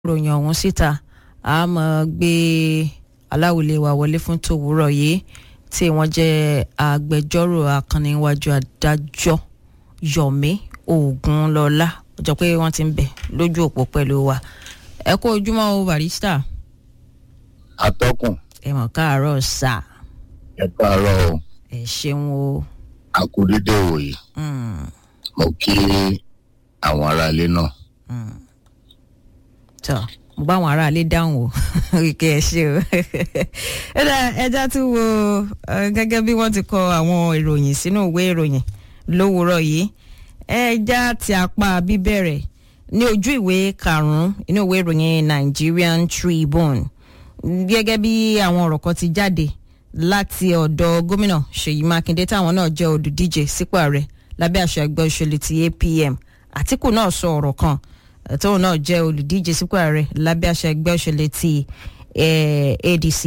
ròyìn ọ̀hún síta a máa gbé aláwìlé wa wọlé fún tòwúrọ̀ yìí tí wọ́n jẹ́ agbẹjọ́rò akànnìwájú adájọ́ Yomi Ogunlọlá ọjọ́ pé wọ́n ti ń bẹ̀ lójú òpó pẹ̀lú wa ẹ kú ojúmọ́ o barista atọ́kùn ẹ mọ̀ káàárọ̀ sà ẹ káàárọ̀ o ẹ ṣeun o. akudede òye Mm, mo kí àwọn aráalé náà mm. tọ́ mo bá àwọn aráalé dáhùn o kí ẹ ṣe o ẹ dá ẹja tún wo eh, gẹ́gẹ́ bí wọ́n ti kọ àwọn ìròyìn sínú ìwé ìròyìn lówùúrọ̀ yìí ẹja ti apá bíbẹ̀rẹ̀ ní ojú ìwé karùn-ún inú ìwé ìròyìn Nigerian Tribune gẹ́gẹ́ bí àwọn ọ̀rọ̀ kan ti jáde láti ọ̀dọ̀ gómìnà Ṣèyí Mákindé táwọn náà jẹ́ olùdíje sípò ààrẹ lábẹ́ àṣà ẹgbẹ́ òṣèlú ti APM Àtíkù náà sọ ọ̀rọ̀ kan eh, tóun náà jẹ́ olùdíje sípò ààrẹ lábẹ́ àṣà ẹgbẹ́ òṣèlú ti eh, ADC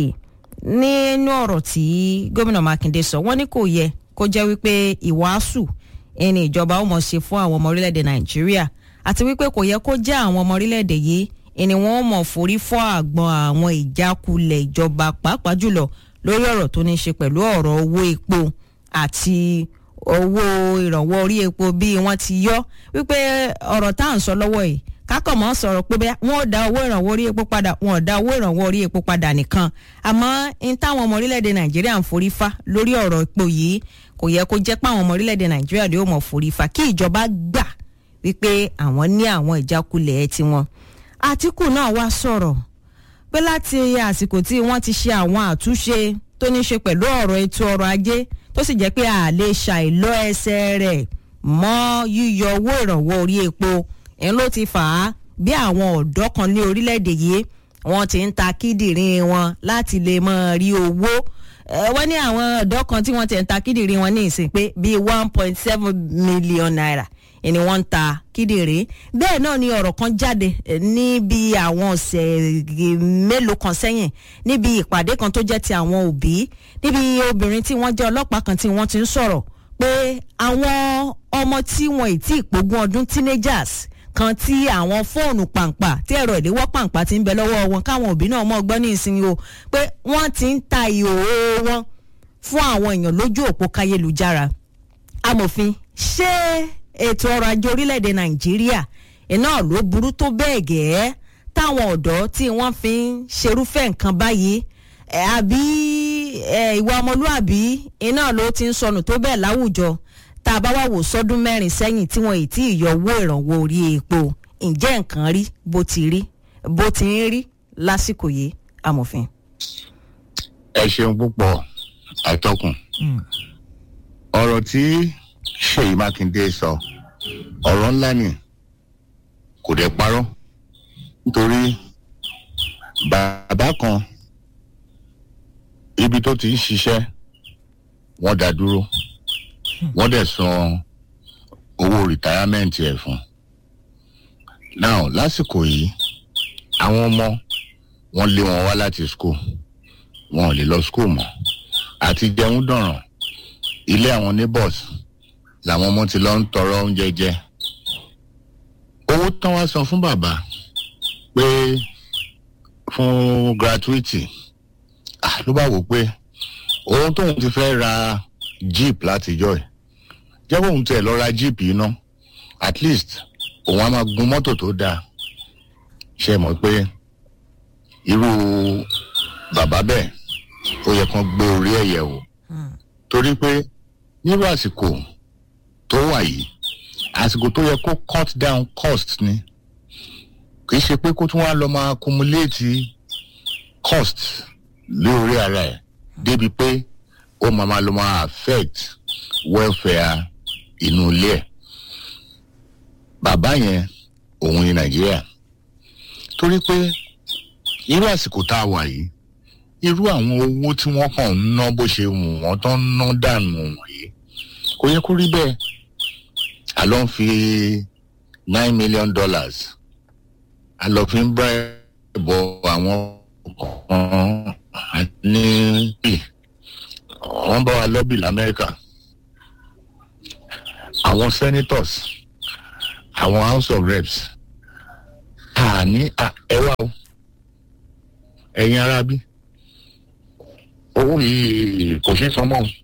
nínú ọ̀rọ̀ tí gómìnà Mákindé sọ wọ́n ní kò yẹ kó jẹ́ wípé ìwàásù ẹni ìjọba ó mọ̀ ṣe fún àwọn ọmọ orílẹ̀-èdè Nàìjíríà àti wípé kò yẹ kó jẹ́ àwọn ọmọ orílẹ̀-èdè yìí ẹni wọ́n mọ̀ forí fọ́ àgbọn àwọn ìjákulẹ̀ ìjọba pàápàá jùlọ lórí ọ̀rọ̀ tó ní í ṣe pẹ̀lú ọ̀rọ̀ owó epo àti owó ìrànwọ́ orí epo bí wọ́n ti yọ wípé ọ̀rọ̀ tá à ń sọ lọ́wọ́ yìí kákọ̀ mọ́ sọ̀rọ̀ pé bẹ́ẹ̀ wọ́n ò dá owó ìrànwọ́ orí epo padà wọ́n ò dá owó ìrànwọ́ orí epo padà nìkan àmọ́ n táwọn ọmọ orílẹ̀-èdè Nàìjíríà ń forí fá lórí ọ̀rọ̀ epo yìí kò yẹ kó jẹ́ pé àwọn ọmọ orílẹ̀-èdè Nàìjíríà ló mọ̀ forí fá kí ìjọba gbà wípé àwọn ní àwọn ìjákulẹ̀ tiwọn Àtíkù náà wá sọ̀rọ̀ pé láti àsìkò tí wọ́n ti ṣe àwọn àtúnṣe tó ní ṣe pẹ̀lú ọ̀rọ̀ ètò ọrọ̀ ajé tó sì jẹ́ pé a lè ṣàìlọ́ ẹsẹ̀ rẹ̀ mọ́ yíyọ owó ìrànwọ́ orí epo ń ló ti fà á bí àwọn ọ̀dọ́ kan ní orílẹ̀-èdè yìí wọ́n ti ń ta kíndìnrín wọn láti lè máa rí owó Eh, wọ́n ní àwọn ọ̀dọ́ kan tí wọ́n ti ń ta kíndìnrín wọn ní ìsìn pé bíi one point seven million naira ni wọ́n ń ta kíndìnrín bẹ́ẹ̀ náà ni ọ̀rọ̀ kan jáde eh, níbi àwọn ọ̀sẹ̀ mélòó kan sẹ́yìn níbi ìpàdé kan tó jẹ́ ti àwọn òbí níbi obìnrin tí wọ́n jẹ́ ọlọ́pàá kan tí wọ́n ti ń sọ̀rọ̀ pé àwọn ọmọ tí wọn ì tí ì pógún ọdún teenagers kan tí àwọn fóònù pàǹpà tí ẹ̀rọ ìléwọ́ pàǹpà ti ń bẹ lọ́wọ́ wọn káwọn òbí náà mọ̀ gbọ́ ní ìsinmi o pé wọ́n ti ń ta ìhòòhò wọn fún àwọn èèyàn lójú òpó káyélujára amòfin ṣé ètò ọrọ̀ ajé orílẹ̀-èdè nàìjíríà iná ló burú tó bẹ́ẹ̀ gẹ́ẹ́ táwọn ọ̀dọ́ tí wọ́n fi ń ṣerúfẹ́ nǹkan báyìí ẹ̀, àbí ẹ̀, ìwà ọmọlúàbí iná ló ti ń sọnù tó bẹ́ẹ̀ láwùjọ tá a bá wà wò sọ́dún mẹ́rin sẹ́yìn tí wọ́n ì tí ì yọ owó ìrànwọ́ orí epo ǹjẹ́ nǹkan rí bó ti rí bó ti ń rí lásìkò yìí amòfin. ẹ ṣeun púpọ̀ atọ́kùn ọ̀rọ̀ tí Ṣèyí Mákindé sọ ọ̀rọ̀ ńlá ni kò dẹ̀ parọ́ nítorí bàbá kan ibi tó ti ń ṣiṣẹ́ wọ́n dá dúró wọ́n dẹ̀ san owó rìtáyámẹ́ǹtì ẹ̀ fún now lásìkò yìí àwọn ọmọ wọ́n lé wọn wá láti school wọn ò lè lọ school mọ́ àti jẹun dọ̀ràn ilé àwọn neighbors làwọn ọmọ ti lọ ń tọrọ oúnjẹ jẹ owó tán wá san fún bàbá pé fún gratuity ah, ló bá wò pé ohun tóun ti fẹ́ ra jeep látijọ́ ẹ̀ jẹ́ bóun tiẹ̀ lọ ra jeep yìí ná at least òun á máa gun mọ́tò tó dáa ṣe mọ̀ pé irú bàbá bẹ́ẹ̀ ó yẹ kán gbé orí ẹ̀ yẹ̀ wò torí pé nírú àsìkò tó wà yìí àsìkò tó yẹ kó cut down cost ni kì í ṣe pé kó tún wá lọ máa accumulate cost lórí ara ẹ̀ débi pé ó máa máa lọ máa affect welfare inú ilé ẹ̀ bàbá yẹn òun ní nàìjíríà torí pé irú àsìkò tá a wà yìí irú àwọn owó tí wọ́n kàn ń ná bó ṣe wù wọ́n tó ń ná dànù wọ̀nyí kò yẹ kó rí bẹ́ẹ̀ a lọ ń fi nine million dollars a lọ fi ń bá ẹ̀bọ àwọn kan ní wọ́n bá wa lọ́bì lamẹ́ríkà àwọn senators àwọn house of reps a àní à, ẹ wá o ẹ̀yin ara bí owó yìí kò ṣeé san mọ́ o.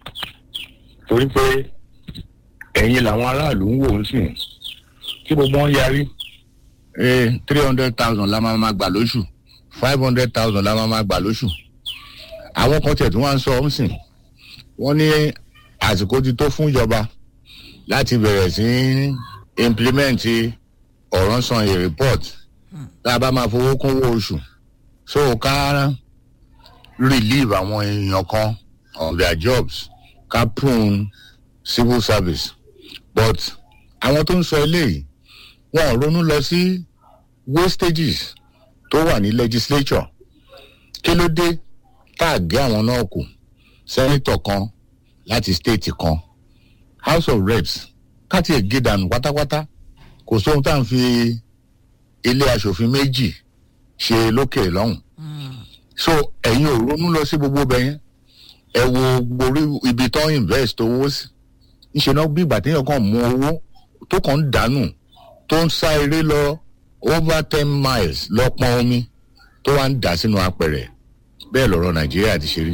torí pé ẹ̀yin làwọn aráàlú ń wò ó sìn tí gbogbo wọn yarí three hundred thousand la máa ma gbà lóṣù five hundred thousand la máa ma gbà lóṣù àwọn kan tẹ̀ tí wọ́n á sọ ọ́ sìn wọ́n ní àsìkò ti tó fún ìjọba láti bẹ̀rẹ̀ sí í implement ọ̀rọ̀ san a report tá a bá máa fowó kúnwó oṣù so ká relieve àwọn èèyàn kan of their jobs ká prune civil service but àwọn tó ń sọ eléyìí wọn ò ronú lọ sí wastages tó wà ní legislature kí ló dé tá a gé àwọn náà kù senator kan láti state kan house of reps káti ẹ̀ gé dànù pátápátá kò sóhun tá à ń fi ilé asòfin méjì ṣe lókè lọ́hùn so ẹ̀yin ò ronú lọ sí gbogbo bẹ́yẹn ẹ wo gborí ibi tó ń invest owó sí ńṣe náà bí ìgbà téèyàn kàn mú owó tó kàn ń dànù tó ń sá eré lọ over ten miles lọ pọn omi tó wá ń dà sínú apẹ̀rẹ̀ bẹ́ẹ̀ lọ̀rọ̀ nàìjíríà ti ṣe rí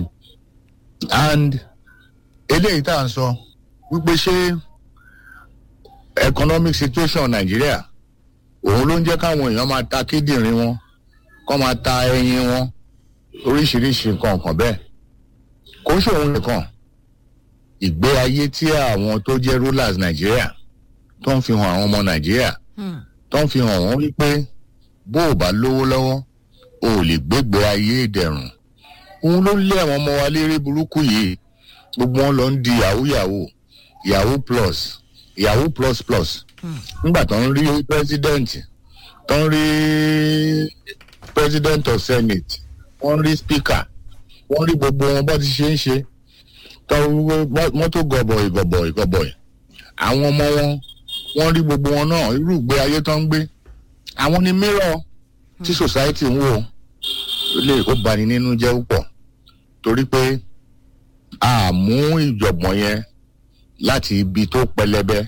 and eléyìí tá à ń sọ wípé ṣé economic situation nàìjíríà òun ló ń jẹ́ káwọn èèyàn máa ta kíndìnrín wọn kọ́ máa ta ẹyin wọn oríṣiríṣi nǹkan kan bẹ́ẹ̀ kò ń ṣòun nìkan ìgbé ayé tí àwọn tó jẹ́ rulers nàìjíríà tó ń fi hàn àwọn ọmọ nàìjíríà tó ń fi hàn wọ́n wípé bó o bá lówó lọ́wọ́ o ò lè gbégbé ayé ìdẹ̀rùn òun ló lé àwọn ọmọ wa léré burúkú yìí gbogbo wọn lọ ń di yahoo yahoo yahoo plus yahoo plus plus nígbà tó ń rí president tó ń rí president of senate wọ́n rí speaker wọ́n rí gbogbo wọn bó ti ṣe ń ṣe tó mọ́tò gọbọi gọbọi gọbọi àwọn ọmọ wọn wọ́n rí gbogbo wọn náà irú ìgbé ayé tó ń gbé àwọn ni mirror tí society ń wò lè ó bani nínú jẹ́ púpọ̀ torí pé a mú ìjọ̀gbọ̀n yẹn láti ibi tó pẹlẹbẹ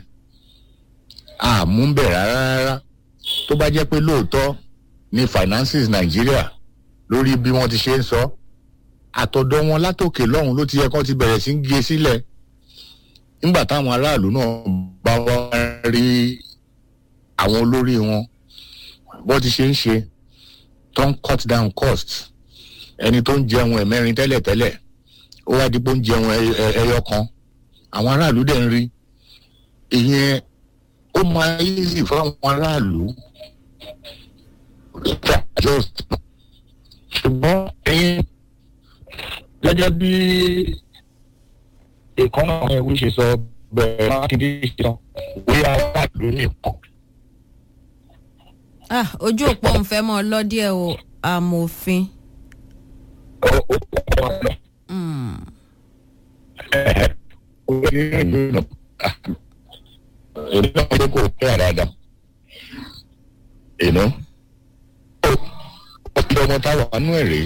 a mú bẹ̀ rárá rárá tó bá jẹ́ pé lóòótọ́ ni finances nàìjíríà lórí bí wọ́n ti ṣe ń sọ àtọ̀dọ̀ wọn látòkè lọ́hùn ló ti yẹ kán ti bẹ̀rẹ̀ sí ń gé sílẹ̀ nígbà táwọn aráàlú náà bá wá rí àwọn olórí wọn bó ti ṣe ń ṣe tó ń cut down cost ẹni tó ń jẹun ẹ̀mẹ́rin tẹ́lẹ̀tẹ́lẹ̀ ó wá dípò ń jẹun ẹyọ kan àwọn aráàlú dẹ̀ ń rí ìyẹn ó máa easy fáwọn aráàlú ṣùgbọ́n ẹ̀yin gẹ́gẹ́ bí ìkànnà àwọn ẹ̀wí ṣe sọ bẹ̀rẹ̀ mákindé ṣe sọ wí aráàlú nìkan. ah ojú òpó ń fẹ́ mọ́ ọ lọ́díẹ̀ o amòfin. ó ó kọ́ ọ lọ. ẹ̀ẹ́ ó ní ìlú nù. èmi náà ṣe kò tẹ́ àdáda. ìnú. ọ̀pọ̀ ọmọ táwọn nú ẹ̀ rèé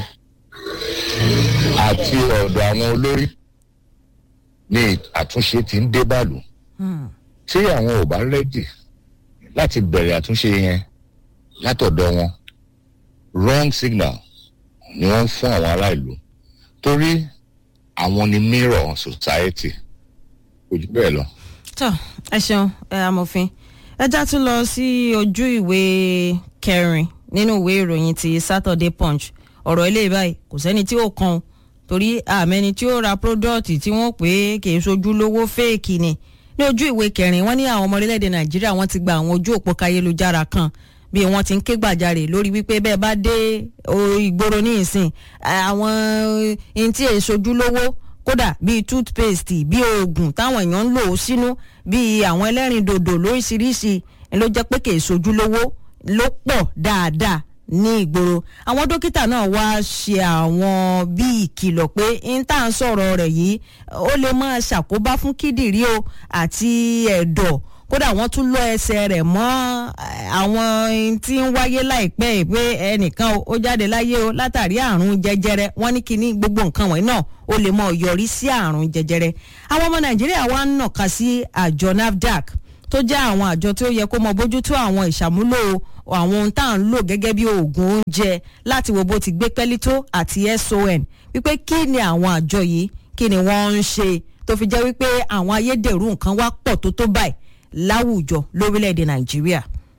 àti ọ̀dọ̀ àwọn olórí ni àtúnṣe ti ń dé bàlù tí àwọn ò bá rẹ́dì láti bẹ̀rẹ̀ àtúnṣe yẹn látọ̀dọ̀ wọn wrong signal ni wọ́n ń fún àwọn ará ìlú torí àwọn ni mirror society kò jù bẹ́ẹ̀ lọ. tọ ẹ ṣeun ẹ amòfin ẹ já tún lọ sí ojú ìwé kẹrin nínú ìwé ìròyìn ti saturday punch ọ̀rọ̀ ilé báyìí kò sẹ́ni tí ó kan torí àmẹ́ni tí ó ra product tí wọ́n pè é kì í sojú lówó fẹ́ẹ̀kì ni ní ojú ìwé kẹrin wọ́n ní àwọn ọmọ orílẹ̀-èdè nàìjíríà wọ́n ti gba àwọn ojú òpó káyélujára kan bí wọ́n ti ń ké gbàjarè lórí wípé bẹ́ẹ̀ bá dé ìgboro ní ìsìn àwọn ohun tí èyí sojú lówó kódà bíi toothpaste bíi oògùn táwọn èèyàn ń lò ó sínú bíi àwọn ẹlẹ́rìn dòdò lóríṣiríṣi ló jẹ́ pé kì í sojú lówó ló pọ̀ dáadáa ní ìgboro àwọn dókítà náà wá ṣe àwọn bíi ìkìlọ̀ pé n tá à ń sọ̀rọ̀ rẹ̀ yìí ó lè máa ṣàkóbá fún kíndìnrí o àti ẹ̀dọ̀ kódà wọ́n tún lọ ẹsẹ̀ rẹ̀ mọ́ àwọn tí ń wáyé láìpẹ́ pé ẹnìkan ó jáde láyé o látàrí àrùn jẹjẹrẹ wọ́n ní kíní gbogbo nǹkan wọ̀nyí náà ó lè mọ yọrí sí àrùn jẹjẹrẹ àwọn ọmọ nàìjíríà wá ń nàka sí àjọ nafdac tó jẹ́ àwọn àjọ tí ó yẹ kó mọ bójútó àwọn ìṣàmúlò àwọn ohun tá à ń lò gẹ́gẹ́ bí oògùn oúnjẹ láti wo bó ti gbé pẹ́lí tó àti son wípé kí ni àwọn àjọ yìí kí ni wọ́n ń ṣe tó fi jẹ́ wípé àwọn ayédèrú nǹkan wá pọ̀ tó tó báyìí láwùjọ lórílẹ̀‐èdè nàìjíríà.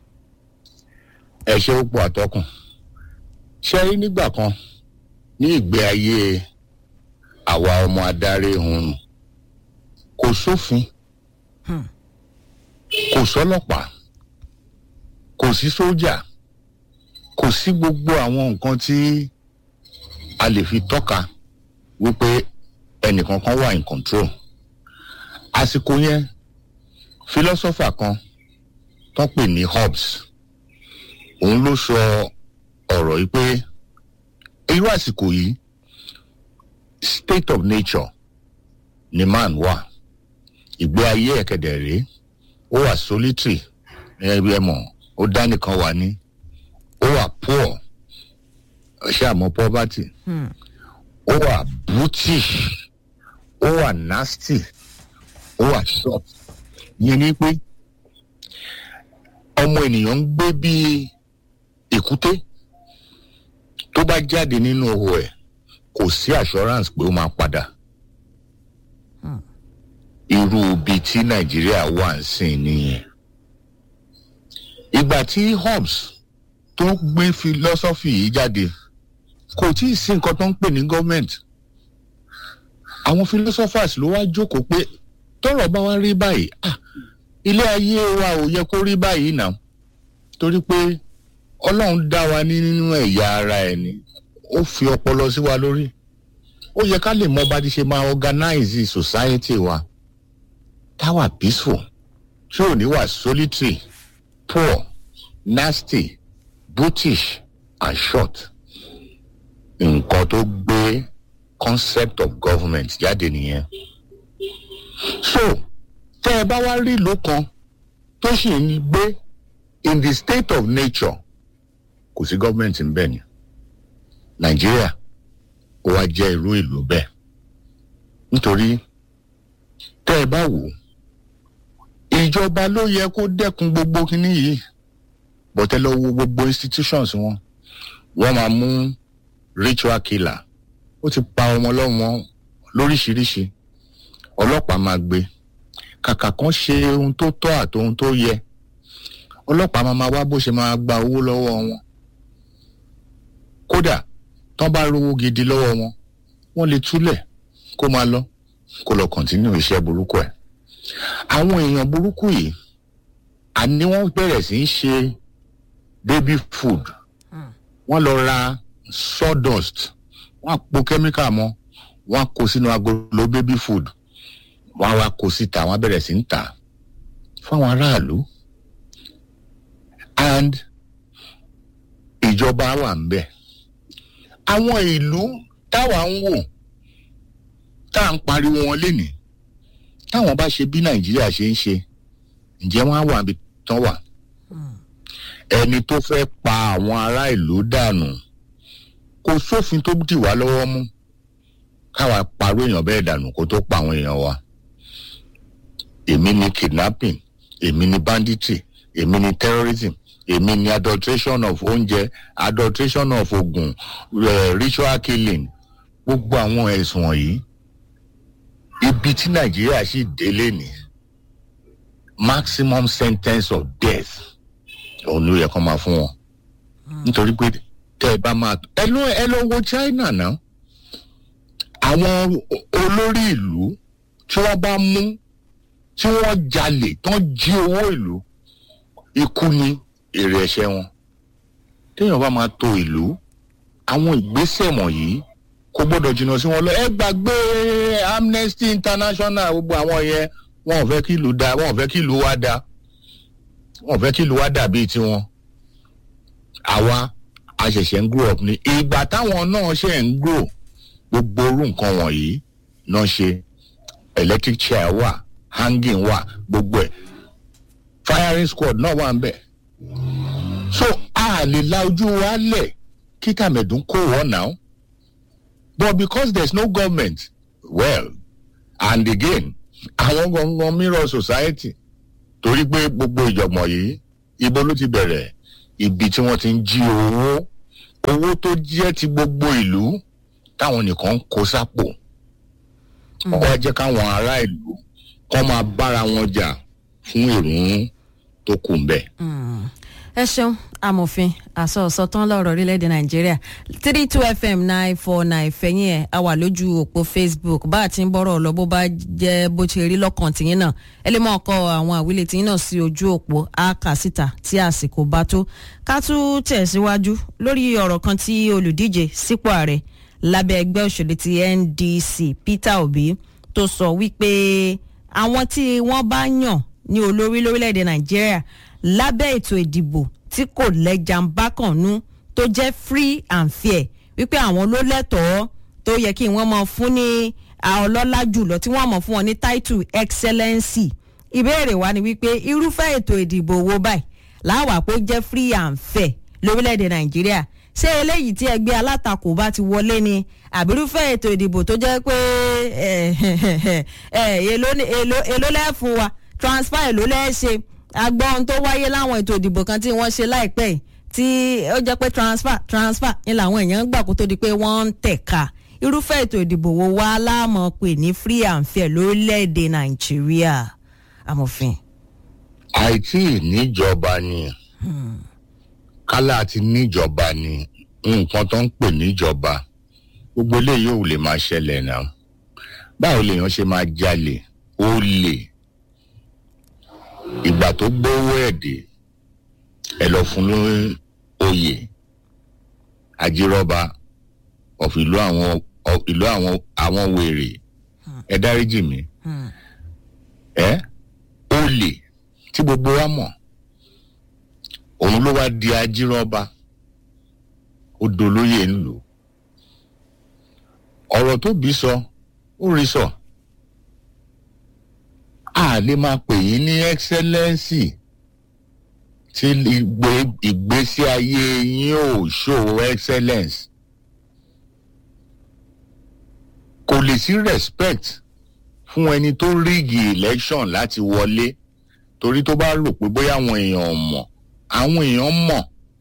ẹ ṣe ó pọ̀ àtọkùn ṣe rí nígbà kan ní ìgbé ayé àwa ọmọ adarí hun kò sófin kò sọ́lọ́pàá kò sí sójà kò sí gbogbo àwọn nǹkan tí a lè fi tọ́ka wípé ẹnìkan kan wà in control àsìkò yẹn philosopher kan tó pè ní hobbes òun ló sọ ọ̀rọ̀ yìí pé irú àsìkò yìí state of nature ni man wà ìgbé ayé ẹ̀kẹ́dẹ̀ rèé ó wà solitary ẹbí ẹ mọ̀ ó dá nìkan wà ní ó wà poor ṣé àmọ́ poverty ó wà brutish ó wà nasty ó wà short yẹn ni pé ọmọ ènìyàn ń gbé bíi èkúté tó bá jáde nínú ihò ẹ̀ kò sí assurance pé ó máa padà irú ibi tí nàìjíríà wà ń sìn nìyẹn ìgbà tí hobbes tó gbé philosophy yìí jáde kò tí ì sí nǹkan tó ń pè ní government àwọn philosophers ló wá jókòó pé tọrọ bá wá rí báyìí ah ilé ayé wa ò yẹ kó rí báyìí náà torí pé ọlọ́run dá wa ní nínú ẹ̀yà ara ẹ̀ ni ó fi ọpọlọ sí wa lórí ó yẹ ká lè mọ bá ti ṣe máa organize society wa táwa peaceful tí ò ní wà solitary poor nasty brutish and short nǹkan tó gbé concept of government jáde nìyẹn so tẹ́ ẹ bá wá rí ìlú kan tó sì ń gbé in the state of nature kò sí gọ́ọ̀mẹ̀ntì ń bẹ̀ ni nàìjíríà ó wá jẹ́ irú ìlú bẹ́ẹ̀ nítorí tẹ́ ẹ bá wò ó ìjọba ló yẹ kó dẹ́kun gbogbo kínní yìí bọ́tẹ́ lọ wo gbogbo institutions wọn wọ́n máa mú ritual killer ó ti pa ọmọ lọ́mọ lóríṣiríṣi ọlọ́pàá máa gbé kàkà kan ṣe ohun tó tọ́ àti ohun tó yẹ ọlọ́pàá máa máa wá bó ṣe máa gba owó lọ́wọ́ wọn kódà tán bá rówó gidi lọ́wọ́ wọn wọ́n lè túlẹ̀ kó máa lọ kó lọ kọ̀ntínú iṣẹ́ burúkú ẹ̀ àwọn èèyàn burúkú yìí àní wọ́n bẹ̀rẹ̀ sí í ṣe baby food wọ́n lọ ra sawdust wọ́n á po kẹ́míkà mọ́ wọ́n á kó sínú agolo baby food wọ́n á wá kó síta wọ́n á bẹ̀rẹ̀ sí í tà fáwọn aráàlú and ìjọba wà ń bẹ̀ àwọn ìlú táwa ń wò tá à ń pariwo wọn lénìí táwọn bá ṣe bí nàìjíríà ṣe ń ṣe ǹjẹ́ wọ́n á wà níbi tán wà ẹni tó fẹ́ pa àwọn ará ìlú dànù kò sófin tó dì wá lọ́wọ́ mú káwa parọ́ èèyàn bẹ́ẹ̀ dànù kó tó pa àwọn èèyàn wa èmi ni kidnapping èmi ni banditry èmi ni terrorism èmi ni adulteration of oúnjẹ adulteration of oògùn uh, ritual killing gbogbo àwọn ẹ̀sùn wọ̀nyí ibi tí nàìjíríà sì délé ní maximum sentence of death òun ló yẹ kó máa fún wọn nítorí pé tẹ ẹ bá máa ẹ lọ ẹ lọ wo china náà àwọn olórí ìlú tí wọn bá mú tí wọn jalè tán jí owó ìlú ikú ni èrè ẹ̀ṣẹ̀ wọn téèyàn bá máa to ìlú àwọn ìgbésẹ̀ wọ̀nyí kò gbọ́dọ̀ jìnnà sí wọn lọ ẹ gbàgbé amnesty international gbogbo àwọn yẹn wọn ò fẹ́ kí ìlú da wọn ò fẹ́ kí ìlú wa da wọn ò fẹ́ kí ìlú wa dà bíi tiwọn àwa a ṣẹ̀ṣẹ̀ ń grow up ni ìgbà táwọn náà ṣe ń grow gbogbo orú nǹkan wọ̀nyí náà ṣe electric chair wà hanging wà gbogbo ẹ̀ firing squad náà wà ń bẹ̀ so a lè la ojú wa lẹ̀ kí tàmẹ̀dún kó wọ́n náà but because there is no government well and again àwọn gangan mirror society torí pé gbogbo ìjọ̀gbọ̀n yìí ibo ló ti bẹ̀rẹ̀ ibi tí wọ́n ti ń jí owó owó tó jẹ́ ti gbogbo ìlú táwọn nìkan ń kó sápò wọ́n wá jẹ́ káwọn ará ìlú kọ́ máa bára wọn jà fún ìrún tó kù ń bẹ̀. ẹ ṣeun amòfin àsọ̀ọ̀sọ tán lọ́rọ̀ orílẹ̀-èdè nàìjíríà three two fm nine four nine fẹ̀yìn ẹ̀ a wà lójú òpó facebook bá a ti ń bọ́rọ̀ lọ bó bá jẹ́ bó ṣe rí lọ́kàn tìyín náà ẹ lè mọ̀ ọkọ àwọn àwílé tìyín náà sí ojú òpó a kà síta tí àsìkò bá tó ká tún tẹ̀síwájú lórí ọ̀rọ̀ kan tí olùdíje sípò ààrẹ lábẹ́ ẹgbẹ́ òṣèlú ti ndc peter obi tó sọ wípé àwọn tí wọ́n bá yàn ní olórí lórílẹ̀‐èdè nàìjíríà lábẹ́ ètò ìdìbò tí kò lẹ́jà ń bá kàn nú tó jẹ́ free and fair wípé àwọn ló lẹ́tọ̀ọ́ tó yẹ kí wọ́n mọ fún ní ọlọ́lá jùlọ tí wọ́n mọ̀ fún wọn ní title excellency ìbéèrè wa ni wípé irúfẹ́ ètò ìdìbò wo báyìí láwàá pé ó jẹ́ free and fair lórílẹ̀‐èdè nàìjíríà ṣé eléyìí tí ẹgbẹ́ alátakò bá ti wọlé ni àbírúfẹ́ ètò ìdìbò tó jẹ́ pé èló lẹ́fun wa transfer èló lẹ́ẹ̀ṣe agbọ́n tó wáyé láwọn ètò ìdìbò kan tí wọ́n ṣe láìpẹ́ yìí tí ó jẹ́ pé transfer transfer ni làwọn èèyàn gbà kó tó di pé wọ́n ń tẹ̀ka irúfẹ́ ètò ìdìbò wo wá láàmú pè ní free and fair lórílẹ̀‐èdè nàìjíríà amòfin. àìtí níjọba ni kálá àti níjọba ni nǹkan tó ń pè níjọba gbogbo eléyìí ò lè máa ṣẹlẹ̀ náà báwo lèèyàn ṣe máa jalè ó lè ìgbà tó gbówó ẹ̀dẹ̀ ẹ lọ fún ní oyè àjírọ́ba of ìlú àwọn ìlú àwọn àwọn wèrè ẹ dáríjì mi ẹ olè tí gbogbo wa mọ̀ òun ló wá di àjírọ́ba ó dolóyè ńlò ọ̀rọ̀ tó bí sọ ó rí sọ a lè máa pè yín ní ẹ́xẹ́lẹ́nsì tí ìgbésí ayé yín ò show excellence kò lè sí respect fún ẹni tó rígì election láti wọlé torí tó bá rò pé bóyá àwọn èèyàn mọ̀ àwọn èèyàn mọ̀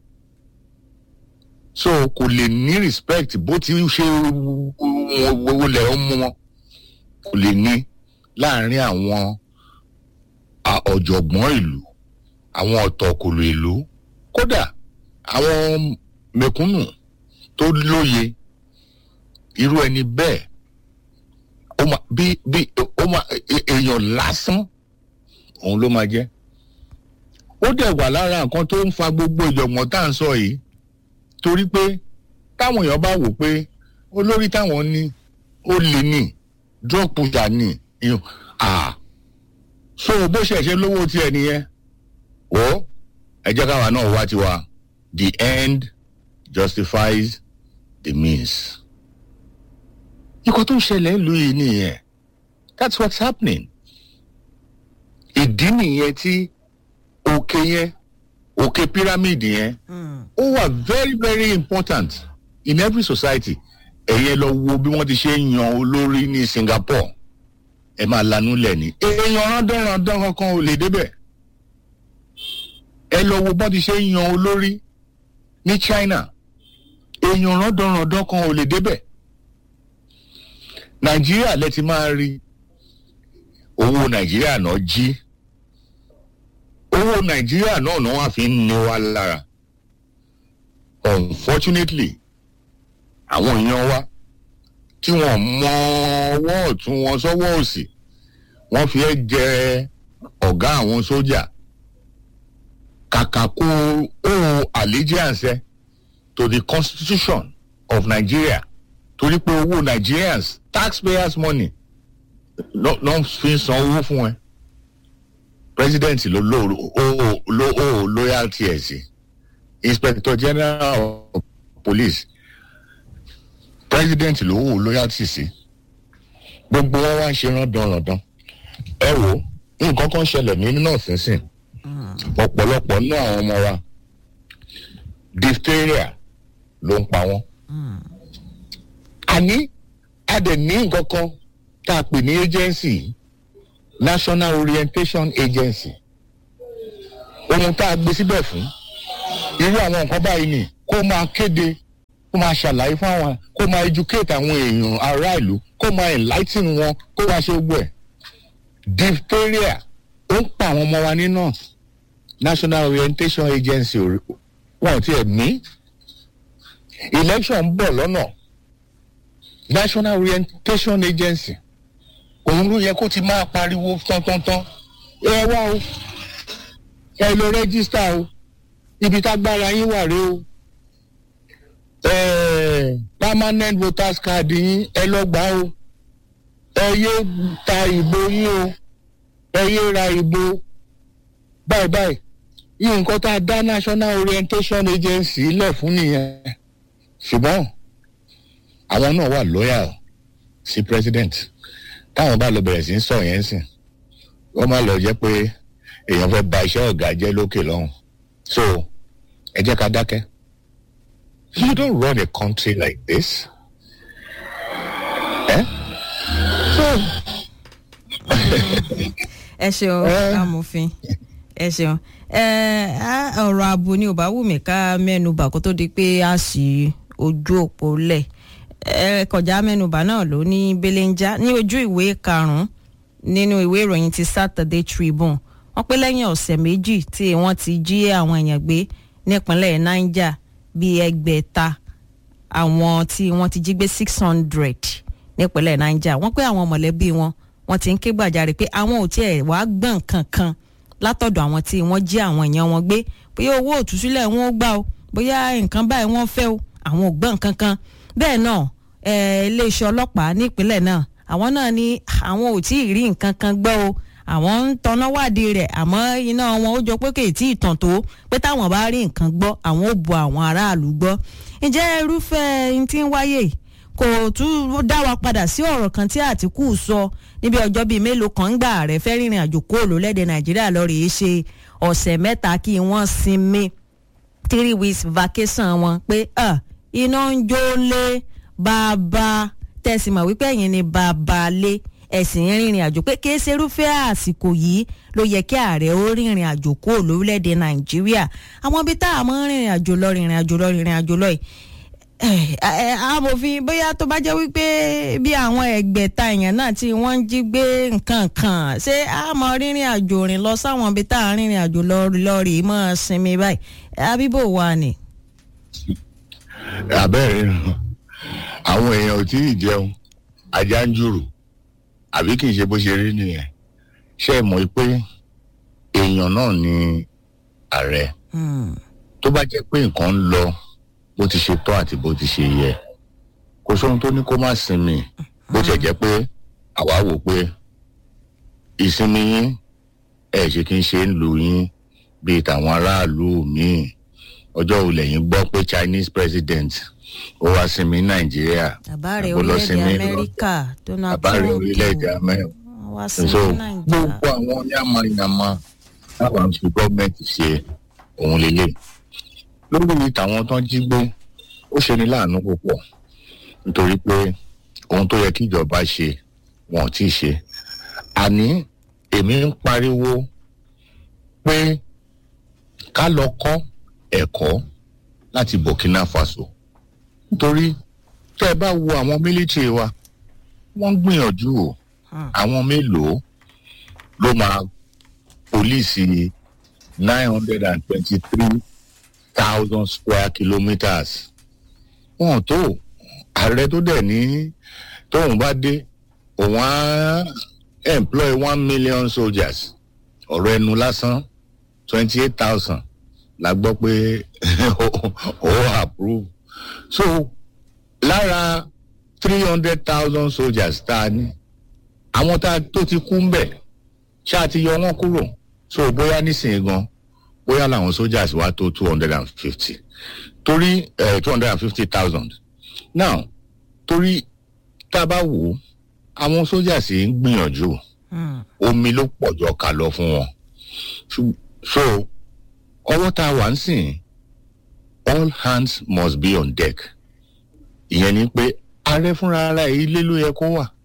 so kò lè ní respect bó ti ṣe wọlé ọmọ wọn kò lè ní láàrin àwọn ọ̀jọ̀gbọ́n ìlú àwọn ọ̀tọ̀kùlù ìlú kódà àwọn mẹ̀kúnnù tó lóye irú ẹni bẹ́ẹ̀ ó ma bí bí ó ma èèyàn lásán òun ló máa jẹ́ ó dẹ̀ wà lára nǹkan tó ń fa gbogbo ìjọ̀gbọ̀n tá à ń sọ yìí torí pé táwọn èèyàn bá wò pé olórí táwọn ní ó lè ní drug pusher ní ìyún ah so bó ṣe ṣe lówó tiẹ̀ nìyẹn o ẹ jẹ́ káwa náà wá tiwa the end justifies the means. nǹkan tó ń ṣẹlẹ̀ ń lu yìí nìyẹn that's what's happening. ìdí nìyẹn tí òkè yẹn òkè pyramid yẹn ó wà very very important in every society ẹ̀yẹ lọ wo bí wọ́n ti ṣe ń yan olórí ní Singapore ẹ máa lanú lẹ̀ ní. èèyàn rándanrandan kankan ò lè débẹ̀. ẹ lọ wo bọ́n ti ṣe ń yan olórí ní China èèyàn rándanrandan kan ò lè débẹ̀. Nàìjíríà lẹ ti máa rí owó Nàìjíríà náà jí owó Nàìjíríà náà náà wà fi ń ní wa lára unfortunately àwọn èèyàn wa tí wọ́n mọ ọwọ́ ọ̀tún wọn sọ́wọ́ òsì wọ́n fi ẹ́ jẹ ọ̀gá àwọn sójà kàkà kó owe allegiance to the constitution of Nigeria torí pé owó Nigerians taxpayers money ló ló fi ń san owó fún ẹ president ló ló ló ó loyalty ẹ̀ sí inspector general of police president ló wò loyalty sí gbogbo wọn wá ń ṣe rándanrandan ẹ wò nǹkan kan ṣẹlẹ̀ ní north nísìn ọ̀pọ̀lọpọ̀ nínú àwọn ọmọ wa diphtheria ló ń pa wọ́n àní a dẹ̀ ní nǹkan kan tá a pè ní agency national orientation agency ohun tá a gbé síbẹ̀ fún irú àwọn nǹkan báyìí ni kó máa kéde kó máa ṣàlàyé fún àwọn kó máa educate àwọn èèyàn ará ìlú kó máa enlighten wọn kó máa ṣe gbogbo ẹ̀ diphtheria ó ń pa àwọn ọmọ wa ní north national orientation agency wọn ò tiẹ̀ ní election ń bọ̀ lọ́nà national orientation agency òun ló yẹ kó ti máa pariwo tán-tán-tán ẹ wá o ẹ lọ rẹ́gísítà o ibi tágbára yín wà rèé o permanent voters card yín ẹ lọ gbà o ẹ yé ta ìbò yín o ẹ yé ra ìbò báyìí báyìí yìí nǹkan tá a dá national orientation agency lẹ̀ fún nìyẹn ṣùgbọ́n àwọn náà wà loyal sí president táwọn bá lọ bẹ̀rẹ̀ sí í sọ yẹn sìn wọ́n má lọ jẹ́ pé èèyàn fẹ́ ba iṣẹ́ ọ̀gá jẹ́ lókè lọ́hùn so ẹ jẹ́ ká dákẹ́ you don't run a country like this eh? so ẹ ṣeun amòfin ẹ ṣeun ọ̀rọ̀ ààbò ni ò bá wù mí ká mẹ́nubà kó tó di pé a sì ojú òpó lẹ̀ kọjá mẹ́nubà náà ló ní belenja ní ojú ìwé karùn-ún nínú ìwé ìròyìn ti Saturday Tribune wọ́n pé lẹ́yìn ọ̀sẹ̀ méjì tí wọ́n ti jí àwọn èèyàn gbé nípínlẹ̀ Niger bíi ẹgbẹ̀ta àwọn tí wọ́n ti jí gbé six hundred nípínlẹ̀ Niger wọ́n pé àwọn mọ̀lẹ́bí wọn wọ́n ti ń ké gbàjarè pé àwọn ò tiẹ̀ wá gbọ̀n kankan látọ̀dọ̀ àwọn tí wọ́n jí àwọn èèyàn wọn gbé bóyá owó òtúsílẹ̀ wọn ó gbà o bóyá nǹkan báyìí wọ́n fẹ́ o àwọn ò gbọ̀n kankan bẹ́ẹ̀ náà iléeṣẹ́ ọlọ́pàá nípínlẹ̀ náà àwọn náà ní àwọn ò tí ì rí nǹkan kan gbọ́ o àwọn ń tanná wádìí rẹ̀ àmọ́ iná wọn ó jọ pé kì í tí ì tàn tó pé táwọn bá rí nǹkan gbọ́ àwọn ò bu àwọn aráàlú gbọ́ ǹjẹ́ irúfẹ́ n tí ń wáyé kò tún dá wa padà sí ọ̀rọ̀ kan tí Àtìkù sọ níbi ọjọ́ bíi mélòó kan gbà rẹ̀ fẹ́ rìnrìn àjò kó lólẹ́dẹ̀ Nàìjíríà lọ rèé ṣe ọ̀sẹ̀ mẹ́ta kí wọ́n sinmi three weeks vacation wọn pé iná ń jó lé bàbá tẹ̀sí mọ̀ wípé ẹ̀yin ni bàbá lé ẹ̀sìn rìnrìn àjò pé kí ṣe irúfẹ́ àsìkò yìí ló yẹ kí ààrẹ ó rìnrìn àjò kó lórílẹ̀‐èdè nàìjíríà àwọn ibi tá a mọ̀ rìnrìn àjò lọ rìnrìn àjò lọ rìnrìn àjò lọ yìí amòfin bóyá tó bá jẹ́ wípé bí àwọn ẹgbẹ̀ta èèyàn náà tí wọ́n ń jí gbé nǹkan kan ṣé a mọ̀ rìnrìn àjò rìn lọ sáwọn ibi tá a rìnrìn àjò lọ lọ rèé mọ́ sinmi báyìí abíbò wà ní. àbẹ́rẹ́ àwọn èèyàn ò tí ì jẹun ajá ń jùrù àbí kì í ṣe bó ṣe rí nìyẹn ṣé ẹ mọ̀ pé èèyàn náà ni ààrẹ tó bá jẹ́ pé nǹkan ń lọ bó ti ṣe tọ́ àti bó ti ṣe yẹ kò sóhun tó ní kó má sinmi bó tiẹ̀ jẹ́ pé àwa wò pé ìsinmi yín ẹ̀ ṣe kí n ṣe ń lù yín bíi tàwọn aráàlú míì ọjọ́ wo lẹ́yìn gbọ́ pé Chinese president ó wá sinmi nàìjíríà àbárẹ̀ orílẹ̀-èdè amẹ́ríkà donald trump àbárẹ̀ orílẹ̀-èdè amẹ́ríkà wá so sinmi nàìjíríà. gbogbo àwọn yamayama táwọn fi gọ́ọ̀mẹ̀ntì ṣe òun lélẹ̀ lórí tàwọn tán jí gbé ó ṣe ní láàánú púpọ̀ nítorí pé ohun tó yẹ kí ìjọba ṣe wọn ò tí ì ṣe àní èmi ń pariwo pé ká lọ kọ́ ẹ̀kọ́ láti Burkina Faso nítorí tẹ́ ẹ bá wo àwọn mílítìrì wa wọ́n ń gbìyànjú o àwọn mélòó ló máa pólíìsì nine hundred and twenty-three thousand square kilometres wọn tó ààrẹ tó dẹ̀ ní tóun bá dé òun á employ one million soldiers ọ̀rọ̀ ẹnu lásán twenty eight thousand la gbọ́ pé ó approve so lára three hundred thousand soldiers tá a ní àwọn tá a tó ti kú ń bẹ̀ ṣáà ti yọ wọ́n kúrò so bóyá nísìnyí gan bóyá làwọn soldiers wá tó two hundred and fifty torí two hundred and fifty thousand now torí tá a bá wò ó àwọn soldiers yìí ń gbìyànjú omi ló pọ̀jọ ká lọ fún wọn so ọwọ́ tá a wà ń sìn all hands must be on deck ìyẹn ni pé ààrẹ fúnra ara ilé ló yẹ kó wà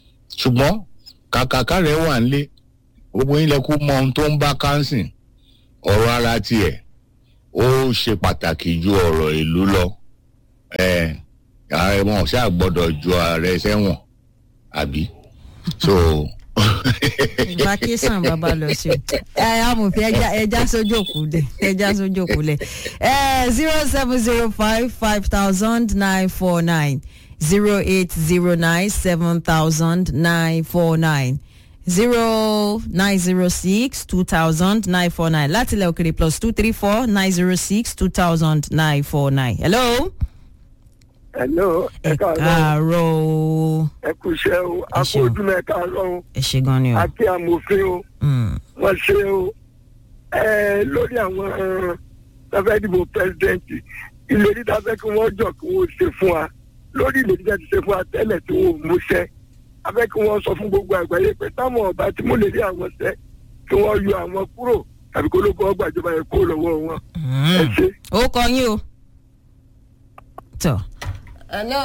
ṣùgbọ́n kàkàkà rẹ̀ wà nílé gbogbo yín lẹ kó mọ ohun tó ń bá kánsìn ọ̀rọ̀ ara tiẹ̀ ó ṣe pàtàkì ju ọ̀rọ̀ ìlú lọ ẹ ààrẹ wọn ṣáà gbọ́dọ̀ ju ààrẹ sẹ́wọ̀n àbí so vacation bàbá lọ sí o ẹ amòfin ẹja ẹja sójú òkú dẹ ẹja sójú òkú lẹ ẹ zero seven zero five five thousand nine four nine zero eight zero nine seven thousand nine four nine zero nine zero six two thousand nine four nine láti ilẹ̀ òkèrè plus two three four nine zero six two thousand nine four nine. hello. hello ẹ ẹ káàárọ̀ káàárọ̀ o ẹ kú iṣẹ́ o a kú ṣeun. ojúmọ́ ẹ káàárọ̀ o ẹ ṣe gan ni o. a kí amòfin o Mm. wọ́n ṣe o ẹ lórí àwọn tafẹ́ dìbò pẹ́sidẹ́ǹtì ìlérí tafẹ́ kí wọ́n jọ kí wọ́n ṣe fún wa lórí ìlérí tafẹ́ ti ṣe fún wa tẹ́lẹ̀ tí wọ́n ò múṣẹ́ afẹ́ kí wọ́n sọ fún gbogbo àgbáyé pé táwọn ọba tí mo lè rí àwọn ṣẹ́ kí wọ́n yọ àwọn kúrò tàbí kó ló bọ́ gbàjọba yẹn kúrò lọ́wọ́ wọn ẹ Mm. ṣe. ó kọ yín o. tọ. hello.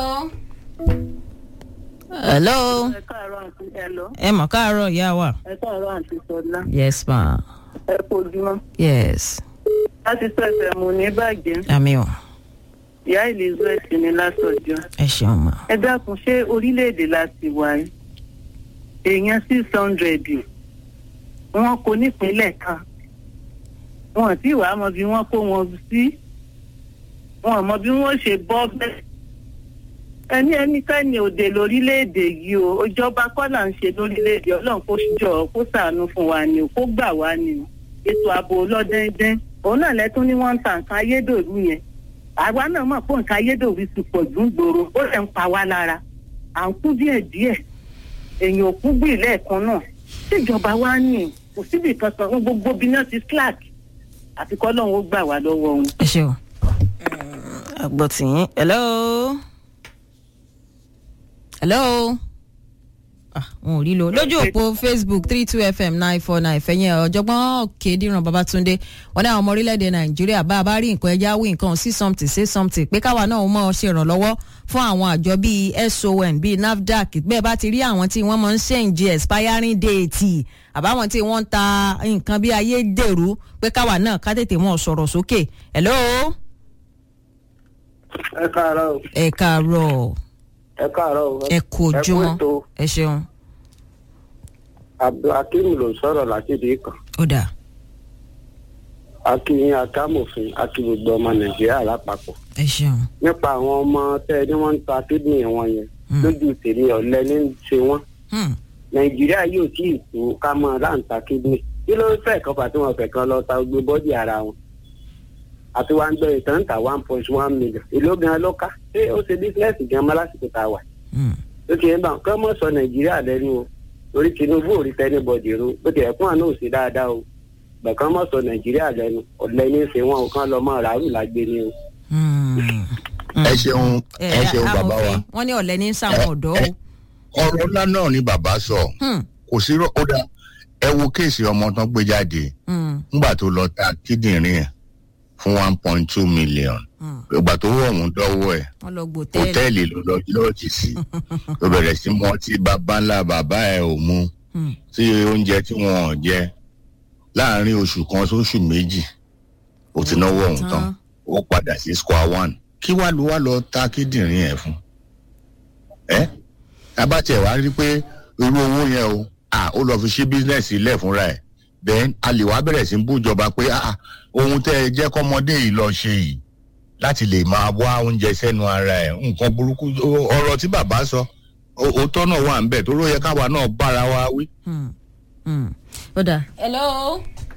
hello. ẹ káàárọ̀ àǹtí ẹlọ ẹ mọ̀ káàárọ̀ ìyá wa. ẹ káàárọ̀ àǹtí sọlá yes ma. ẹ kojúmọ́ yes. láti sọ ẹsẹ̀ mo ní bàjẹ́ àmì o. ìyá elizabeth ní lásọjọ́ ẹ ṣeun ma. ẹ dákun ṣé orílẹ̀-èdè láti wà yìí èèyàn six hundred wọn kò nípínlẹ̀ kan wọn tí wàá mọ bí wọ́n kó wọn sí wọn mọ bí wọ́n ṣe bọ́ bẹ́ẹ̀ ẹni ẹnikẹ́ni òde lórílẹ̀‐èdè yìí o ìjọba kọ́ là ń ṣe lórílẹ̀‐èdè ọlọ́run kó jọ kó ṣàánú fún wa ni o kó gbà wá ni o ètò ààbò ọlọ́dẹ́ndẹ́n òun náà lẹ́tún ní wọ́n ń ta nǹkan ayédèrú yẹn àwa náà mọ̀ pé nǹkan ayédèrú ti pọ̀ jù ń gbòòrò ó lè ń pa wá lára à ń kú díẹ̀ díẹ̀ èèyàn ò kú gbì lẹ́ẹ̀kan náà tíjọba wa ní kò síbi kankan gbogbo bí náà ti slack àfi kọ́ lọ́run ó gbà wá lọ́wọ́ wọn. ẹ ṣe o. àgbọ̀ tì yín. hello. hello. ah wọn ò rí lo lójú òpó facebook three two fm nine four nine fẹ̀yìn ọ̀jọ̀gbọ́n òkèdìran babatunde wọn ní àwọn ọmọ orílẹ̀-èdè nàìjíríà bá a bá rí nǹkan ẹja wí nǹkan sí something say something pé káwa náà mọ̀ ọ́ ṣe ìrànlọ́wọ́ fún àwọn àjọ bíi son bíi nafdac bẹ́ẹ̀ bá ti rí àwọn tí wọ́n máa ń ṣèǹjì expiring date àbáwọn tí wọ́n ń ta nǹkan bíi ayédèrú pé káwa náà ká tètè mọ̀ sọ̀rọ̀ sókè hello ẹ káàárọ̀ o ẹ káàárọ̀ ẹ káàárọ̀ o ẹ kú ojúmọ́ ètò ẹ ṣeun abdulhakeem ló ń sọ̀rọ̀ láti ìdí kan ó dà akínyìn akámòfin akí gbogbo ọmọ nàìjíríà lápapọ̀ ẹ ṣeun nípa àwọn ọmọ tẹ ẹ ní wọ́n ń ta kídìnrín wọn yẹn Hmm. lójú tèmi ọ̀lẹ ní í ṣe wọ́n Hmm. nàìjíríà yóò tí ì tó ká mọ láǹta kídìnrín kí ló fẹ́ kan fà tí wọ́n fẹ́ kan lọ ta gbé bọ́dì ara wọn àti wá ń gbọ́ ìtàn ń ta one point one million èló gan ló ká ṣé ó ṣe bísíǹsì gan mọ́ lásìkò tá a wà Hmm. ó ti ń bá kọ́ mọ́ sọ nàìjíríà lẹ́nu o torí tinubu ò rí tẹ́ni bọ̀dì ro ó ti ẹ̀kún àná ò sí dáadáa o bẹ̀kan mọ́ sọ nàìjíríà lẹ́nu ọ̀lẹ́ ní í ṣe wọn ò kán lọ mọ́ ràárù lágbé ni o. Hmm. ẹ ṣeun ẹ ṣeun bàbá wa amòfin wọn ní ọ̀lẹ́ ní sàwọn ọ̀dọ́ o ọ̀rọ̀ ńlá náà ni bàbá sọ Hmm. kò sí rọ ó dá ẹ wo kéèsì ọmọ tán gbé jáde Hmm. nígbà tó lọ ta kíndìnrín ẹ̀ fún one point two million Hmm. ìgbà tó wọ̀ ọ̀hún dọ́wọ́ ẹ̀ wọn lọ gbòtẹ́ẹ̀lì hòtẹ́ẹ̀lì ló lọ lọ́ọ̀tì sí tó bẹ̀rẹ̀ sí mọ́ tí bàbá ńlá bàbá ẹ̀ ò mu Hmm. tí oúnjẹ tí wọn ò jẹ láàrin oṣù kan sóṣù méjì ó ti náwó ọ̀hún tán ó padà sí square one kí wàá ló wá lọ ta kíndìnrín ẹ̀ fún ẹ abátẹ̀ wá rí pé irú owó yẹn o à ó lọ fi ṣí bísínẹ́sì ilẹ̀ fúnra ẹ̀ then a lè wá bẹ̀rẹ̀ sí bú ìjọba pé ah ohun tẹ́ ẹ jẹ́ kọ́mọdé yìí lọ ṣe yìí láti lè máa wá oúnjẹ sẹ́nu ara ẹ̀ nǹkan burúkú ọ̀rọ̀ tí bàbá sọ òótọ́ náà wà ń bẹ̀ tó ló yẹ káwa náà bára wa wí. Hmm. Hmm. ó dà. hello.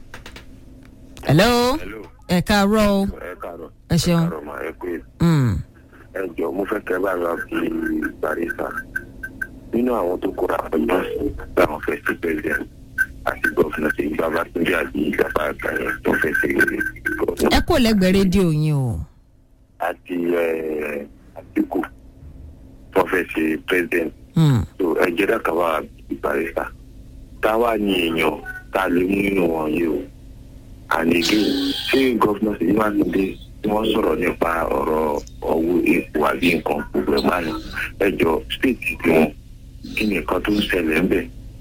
hello. hello ẹ káàárọ̀ o ẹ káàárọ̀ ẹ ṣeun. káàárọ̀ mà ẹ pé Hmm. ẹ jọ mo fẹ́ kẹ́ bá wa fi barista nínú àwọn tó kóra ọjọ́ láwọn fẹ́ sí president àti gọ́fìnà sí babatunde àti ìjàpá àgbáyé tó fẹ́ sí gọ́fìnà ẹ kò lẹ́gbẹ̀ẹ́ rédíò yín o. àti eh, àtìkù tó fẹ́ sí president Hmm. tó ẹ jẹ́ dàkà wá fi barista táwa ní èèyàn tá a lè mú nínú wọn yìí o àníkè ṣé gọ́fìnà sí mákindé tí wọ́n sọ̀rọ̀ nípa ọ̀rọ̀ ọwọ́ epo àbí nǹkan gbogbo ẹ̀ máa ní ẹjọ́ stéètì tí wọ́n kí ni nǹkan tó ń ṣẹlẹ̀ ń bẹ̀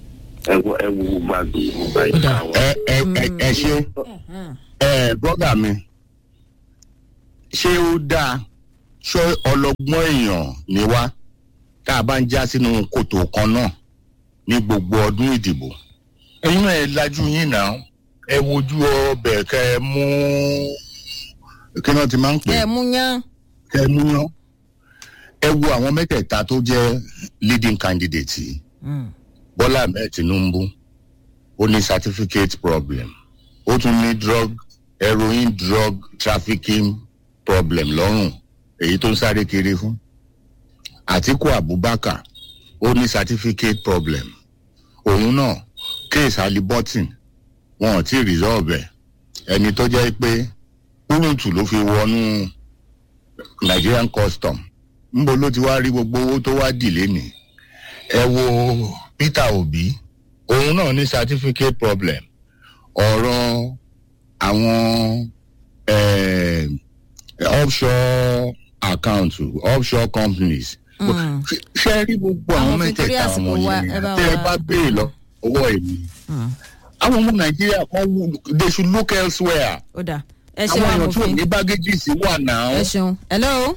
ẹ wo ẹ wo gbogbo àgbègbè gbogbo àyíká wọn. ẹ ẹ ẹ ẹ ṣe ẹ brọ́dà mi ṣé ó dáa ṣé ọlọ́gbọ́n èèyàn ni wá tá a bá ń já sínú kòtò kan náà ní gbogbo ọdún ìdìbò ẹ̀yin náà ẹ lajú yín náà ẹ wojú ọbẹ̀ kẹ ẹ mú kí náà ti máa ń pè é ẹ mú yán kẹ ẹ mú yán ẹ wo àwọn mẹ́tẹ̀ẹ̀ta tó jẹ́ leading candidate yìí bọ́lá ahmed tinubu ó ní certificate problem ó tún ní drug heroin drug trafficking problem lọ́rùn èyí tó ń sáré kiri fún àtiku abubakar ó ní certificate problem òun náà case alibotin wọn ò tí ì resolve ẹ̀ ẹni tó jẹ́ pé kúrúntù ló fi wọnú nigerian custom ńbo ló ti wá rí gbogbo owó tó wá dì lénìí ẹ wo peter obi òun náà ní certificate problem ọ̀rọ̀ àwọn eh, offshore account offshore companies Mm. ṣe- ṣe rí gbogbo Àwọn àwọn fi torí mẹ́tẹ̀ẹ̀ta àsìkò àwọn wa, yẹn ẹ bá tẹ́ ẹ wa- bá béè lọ owó èmi àwọn ọmọ nàìjíríà kan wù they should look elsewhere ó dà ẹ àwọn ṣeun èèyàn tí ò amòfin ní baggages wà náà. ẹ ṣeun hello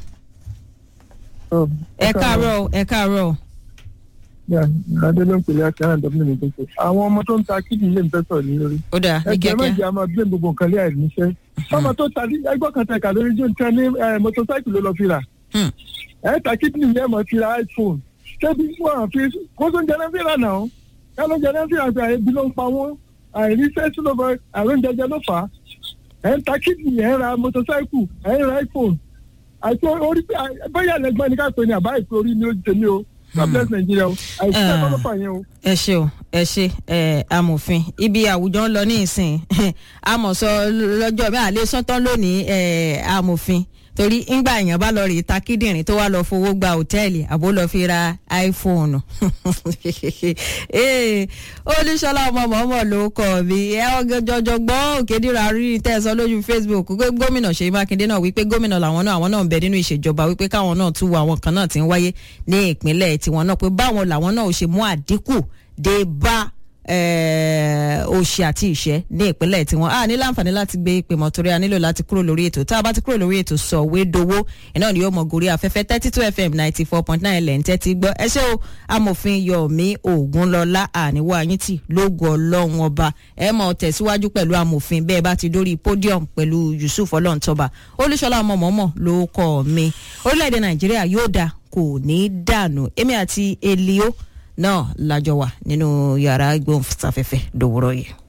ẹ káàárọ̀ o, ẹ káàárọ̀ o. adé ló ń pèlè àti àwọn ìdọ́gbìn mi tó ṣe àwọn ọmọ tó ń ta kídìní lè ń fẹ́ sọ̀rọ̀ ní lórí. ó dà ní ẹgbẹ́ méjì kíákíá a máa gbé gbogbo nǹkan lé àìníṣẹ́. ọmọ tó ta ẹgbẹ́ kan tẹ̀ka lórí jù nǹkan ní mọ́tòsáìkì ló lọ fi rà. Hmm. ẹ ta kídìní yẹn mọ̀ fi ra iphone. ṣébi wọn fi kó tó ń jẹ náà fi rà náà. ká ló ń jẹ náà fi rà pé àìbí ló ń pa wọ́n àìríṣẹ́ sí ló fẹ́ àrùn jẹjẹ ló fà á. ẹ ń ta kídìní ẹ ń ra mọ́tòsáìkì ẹ ń ra iphone. àti orí pé bóyá ẹlẹgbẹ́ ni ká pè ní àbá ìpè orí ni ó ti tèmi o. God bless Nigeria o. àìsíṣẹ́ kọ́ ló fà yẹn o. ẹ ṣe o ẹ ṣe ẹ amòfin ibi àwùjọ ń lọ ní ìsìn amọ̀sọ lọ́jọ́ bí àlẹ́ sọ́tán lónìí ẹ amòfin torí ńgbà èèyàn bá lọ rí ta kíndìnrín tó wá lọ fowó gba hòtẹ́ẹ̀lì àbó lọ fi ra iphone Ee, olúṣọlá ọmọ mọ̀ọ́mọ̀ ló kọ̀ mí ẹ ọjọ́jọ́ gbọ́ òkèdìrà rí tẹ̀sán lójú facebook pé gómìnà ṣèyí mákindé náà wípé gómìnà làwọn náà àwọn náà ń bẹ nínú ìṣèjọba wípé káwọn náà tún wo àwọn kan náà ti ń wáyé ní ìpínlẹ̀ tiwọn náà pé báwọn làwọn náà ò ṣe mú àdínkù dé bá eh, òṣì àti ìṣẹ́ ní ìpínlẹ̀ tiwọn a ní láǹfààní láti gbé ìpè mọ́ torí a nílò láti kúrò lórí ètò tá a bá ti kúrò lórí ètò sọ̀wédowó iná ni yóò mọ gorí afẹ́fẹ́ thirty two fm ninety four point nine lẹ́yìn tẹ́tí gbọ́ ẹ ṣé o amòfin yomi ogunlọlá àníwá ayíntì lógo ọlọ́run ọba ẹ mọ̀ tẹ̀síwájú pẹ̀lú amòfin bẹ́ẹ̀ bá ti dórí podium pẹ̀lú yusuf ọlọ́ntọ́ba olúṣọlá ọmọ mọ́mọ́ ló kọ́ mi orílẹ̀-èdè nàìjíríà yóò dà kò ní dànù èmi àti elio náà lájọ wà nínú yàrá ìgbóhùnsáfẹ́fẹ́ dòwúrọ̀ yìí.